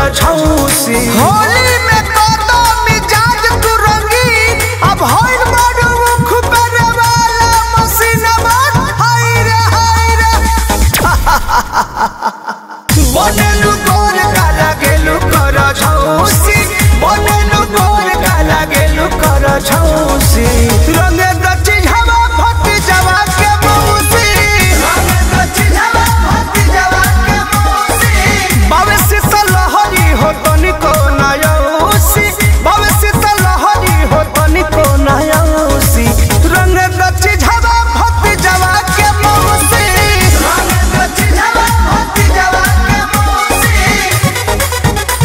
छौसी होली में कतो मिजाज तू रंगीन अब होइल बड़ू मुख पर वाला मसीनवा हाय रे हाय रे बनेलु गोर काला गेलु कर छौसी बनेलु गोर काला गेलु कर छौसी रंगे दची हवा फट जवा के मौसी रंगे दची हवा फट जवा के मौसी बावे शीतल लहरी हो तनिको नयौसी बावे शीतल लहरी हो तनिको नयौसी रंगे दची हवा फट जवा के मौसी रंगे दची हवा फट जवा के मौसी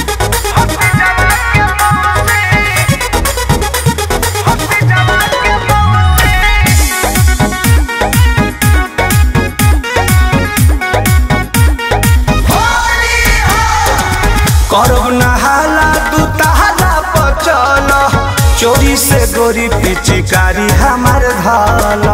करब नहाला तू तहाला पचल चोरी से गोरी पिचकारी हमार धाल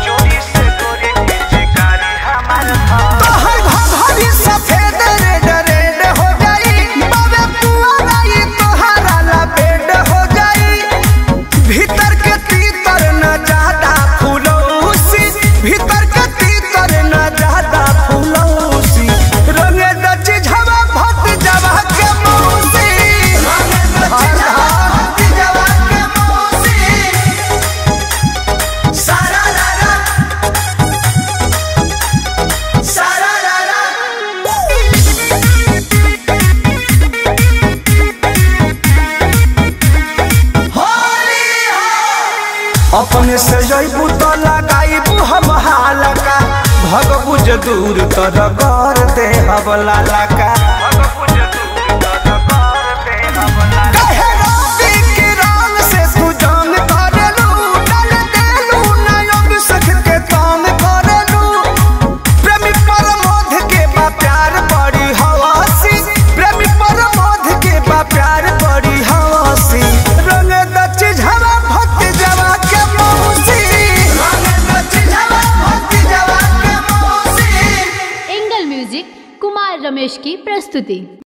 तोहर घघरी सफेद रेड रेड हो जाई बाबे पुआरा ई तोहरा ला बेड हो जाई भीतर के तीतर न ज्यादा फूलौसी भीतर के तीतर न ज्यादा फूलौसी रंगे दची झवा भट जवा के मौसी रंगे दची झवा भट जवा के मौसी सारा रा रा सारा रा रा अपने से जैबू तो लगाइबू हम हालका भगबू जे दूर तर कर दे हवला लका काहे राती के रंग से तू जंग करेलू, डाल देलू नयन सख के तांग करेलू। प्रेमी परमोध के बा प्यार बड़ी हवासी प्रेमी परमोध के बा प्यार बड़ी हवासी रंग दची झवा भट जवा के मौसी रंग दची झवा भट जवा के मौसी एंगल म्यूजिक कुमार रमेश की प्रस्तुति